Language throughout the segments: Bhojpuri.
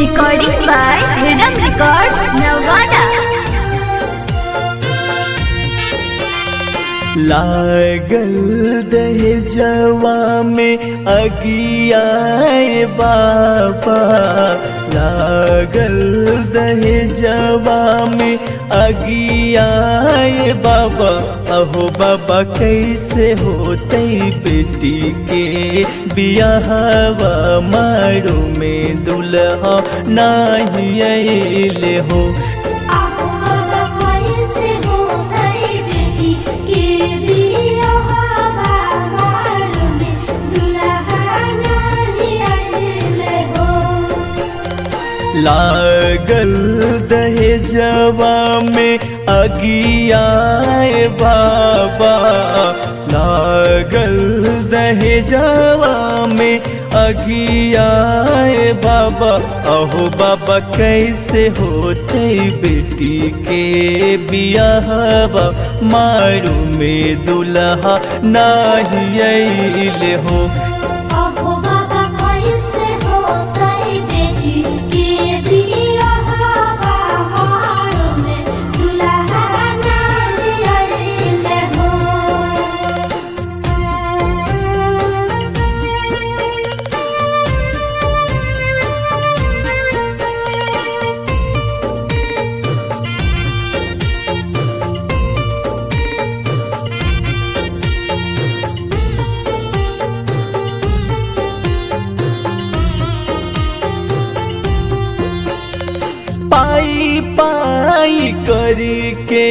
Recording by Rhythm Records, Nevada. लागल दहेजवा में अगियाए बाबा लागल दहेजवा में अगियाए बाबा अहो बाबा कैसे होते बेटी के बियाहवा मारू में दुल्हा नाही अइले हो आहो बाबा कैसे हो गई बेटी के बियाहवा मालूमे दुल्हा नाही आइले हो लागल दहेजवा में अगियाए बाबा लागल दहेजवा में अगियाए बाबा अहो बाबा कैसे होते बेटी के बियाहवा मारू में दुल्हा नाही अइले हो आहो बाबा कैसे हो गई बेटी के बियाहवा मालूमे दुल्हा नाही आइले हो पाई पाई करके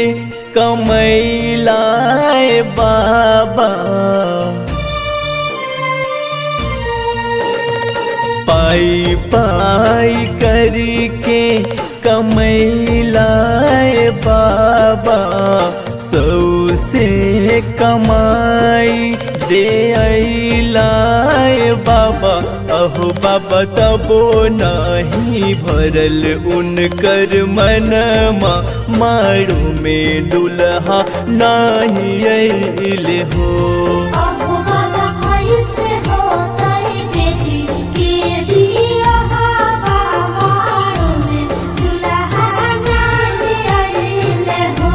कमैलाए बाबा पाई पाई करके कमैलाए बाबा सौ से कमाई दे अलाए बाबा अहो बाबा तबो नहीं भरल उनकर मनमा मारू में दुल्हा नहीं अइले हो आहो बाबा कैसे हो गई बेटी के बियाहवा मालूमे दुल्हा नाही आइले हो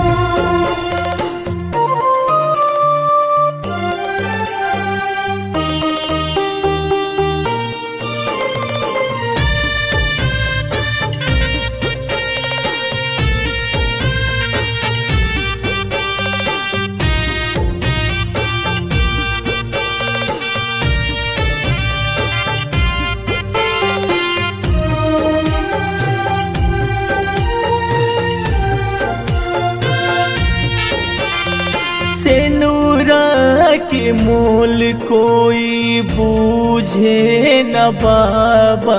सेनुरा के मोल कोई बूझे न बाबा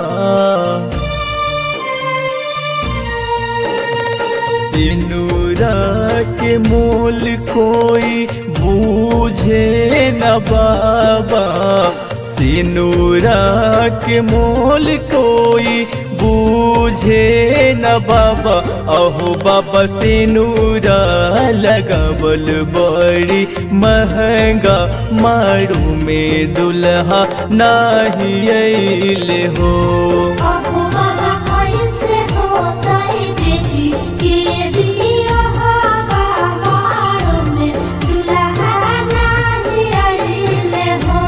सेनुरा के मोल कोई बूझे न बाबा सिनुरा के मोल कोई बूझे न बाबा अहो बाबा सिनुरा लगबल बड़ी महंगा मारू में दुल्हा नाही अइले हो आहो बाबा कैसे हो गई बेटी के बियाहवा मालूमे दुल्हा नाही आइले हो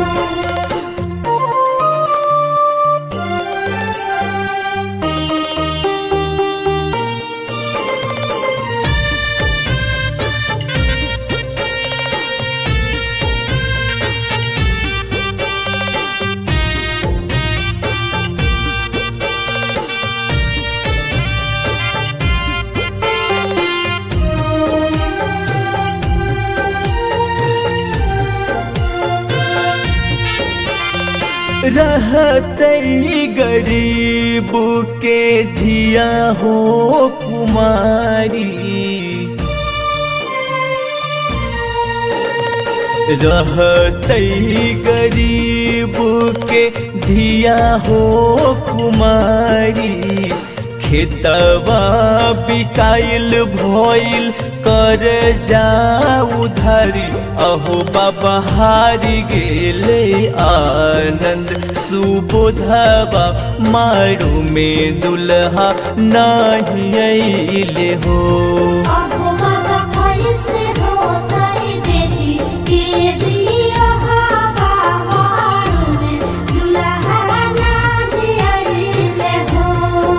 रहतई गरीब के धिया हो कुमारी रहतई गरीब के धिया हो कुमारी खेतवा बिकाइल भइल कर जाऊ धरी अहो बाबा हारी गेले आनंद सुबोधवा मारू में दुल्हा नाही अइले हो अहो बाबा कैसे होतै बेटी के बियाहवा मारू में दुल्हा नाही अइले हो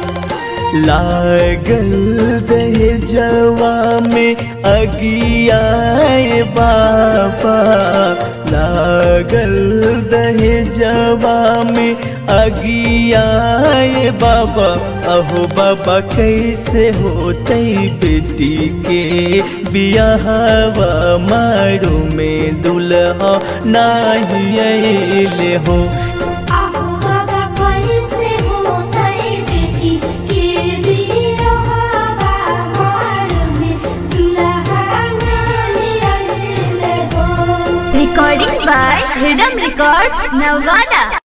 लागल दहेजवा में अगियाए बाबा लागल दहेजवा में अगियाए बाबा अहो बाबा कैसे होते बेटी के बियाहवा मारू में दुल्हा नाही अइले हो अहो बाबा कैसे होतै बेटी के बियाहवा मारू में दुल्हा नाही अइले हो Recording by Rhythm Records, Navada.